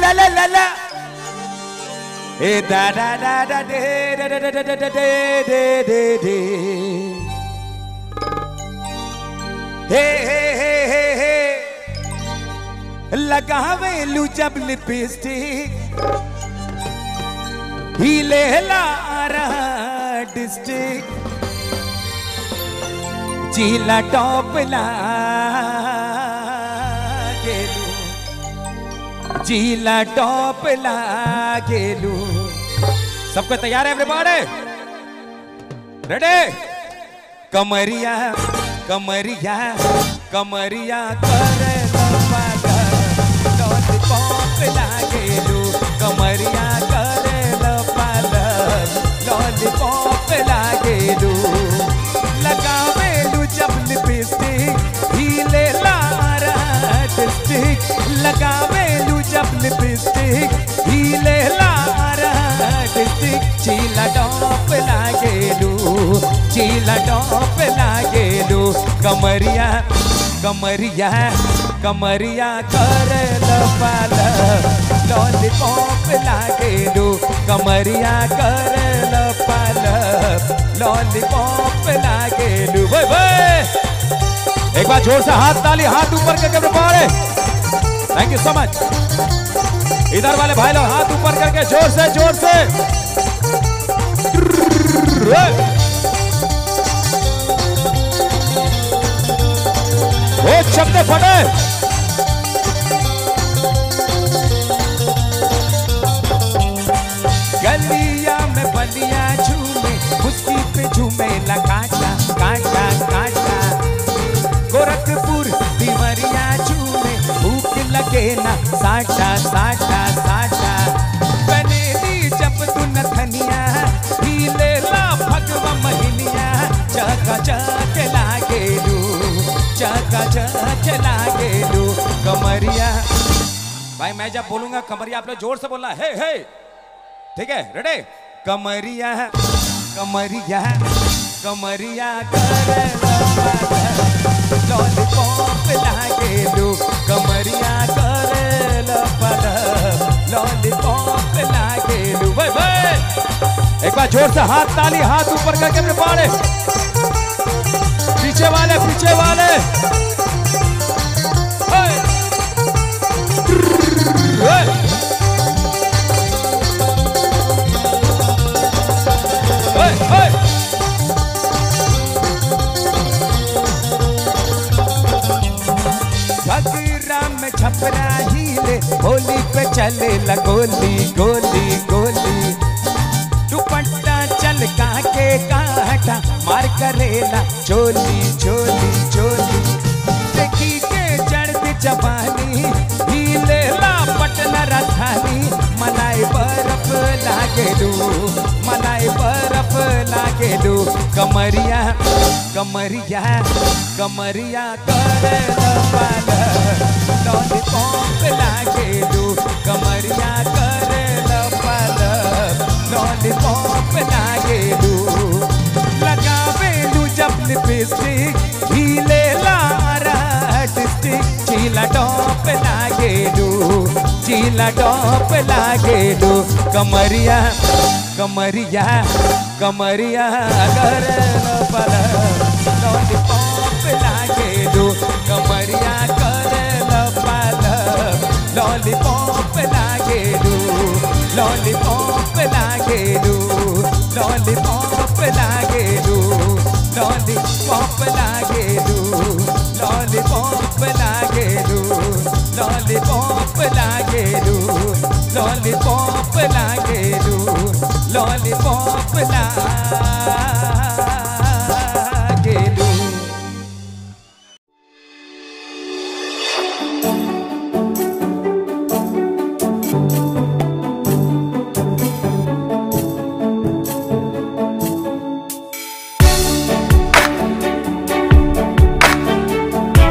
la la la la. Hey da da da da de da da da da da da de de de de. Hey hey hey hey hey. लगावे लू जब lipstick हिले ला रहा district चीला top ला गेलू चीला top ला गेलू सबको तैयार है एवरीबॉडी रेडी कमरिया कमरिया कमरिया करे लॉलीपॉप लागेलू कमरिया करे लॉलीपॉप लागेलू लगावेलू जब लिपस्टिक हिले लारा डिस्टिक लगावेलू जब लिपस्टिक हिले लारा डिस्टिक चीला टॉप लागेलू चीला टॉप लागेलू कमरिया कमरिया कमरिया कर पाल लॉलीपॉप लागेलू कमरिया कर पाल लॉलीपॉप लागेलू भाई भाई एक बार जोर से हाथ ताली हाथ ऊपर करके prepare thank you so much इधर वाले भाई लोग हाथ ऊपर करके जोर से जोर से वो शब्द फटे गलिया में बलिया झूमे उसकी पे झूमे ला काटा काटा काटा गोरखपुर दीवरिया झूमे भूख लगे ना साटा साटा साटा बनेली जब तू नथनिया हिले ला भगवा महिनिया चका चक लागेलू चका चक लागेलू कमरिया भाई मैं जब बोलूंगा कमरिया आप लोग जोर से बोलना हे हे ठीक है रेडी कमरिया कमरिया कमरिया कर लॉलीपॉप लागेलू कमरिया कर लॉलीपॉप लागेलू भाई भाई एक बार जोर से हाथ ताली हाथ ऊपर करके अपने पाड़े पीछे वाले पीछे वाले हे। हे। हे, हे। घगरा में छपरा हिले होली पे चले ला गोली गोली गोली दुपट्टा चल के काटा मार करेला चोली चोली चोली देखी के चढ़ती जवानी हिले ला पटना राजधानी मनाई बर्फ लागेलू मनाई बर्फ लागेलू कमरिया कमरिया कमरिया कर पाल लॉलीपॉप लागेलू कमरिया कर पाल लॉलीपॉप लागेलू लगावेलू जब लिपस्टिक हिले लारा डिस्टिक चीला टॉप लागेलू चीला टॉप लागेलू कमरिया कमरिया कमरिया कर पल लॉलीपॉप लागेलू कमरिया कर पल लॉलीपॉप लागेलू लॉलीपॉप लागेलू लॉलीपॉप लागेलू लॉलीपॉप लागेलू लॉलीपॉप लागेलू लॉलीपॉप लागेलू लॉलीपॉप लागेलू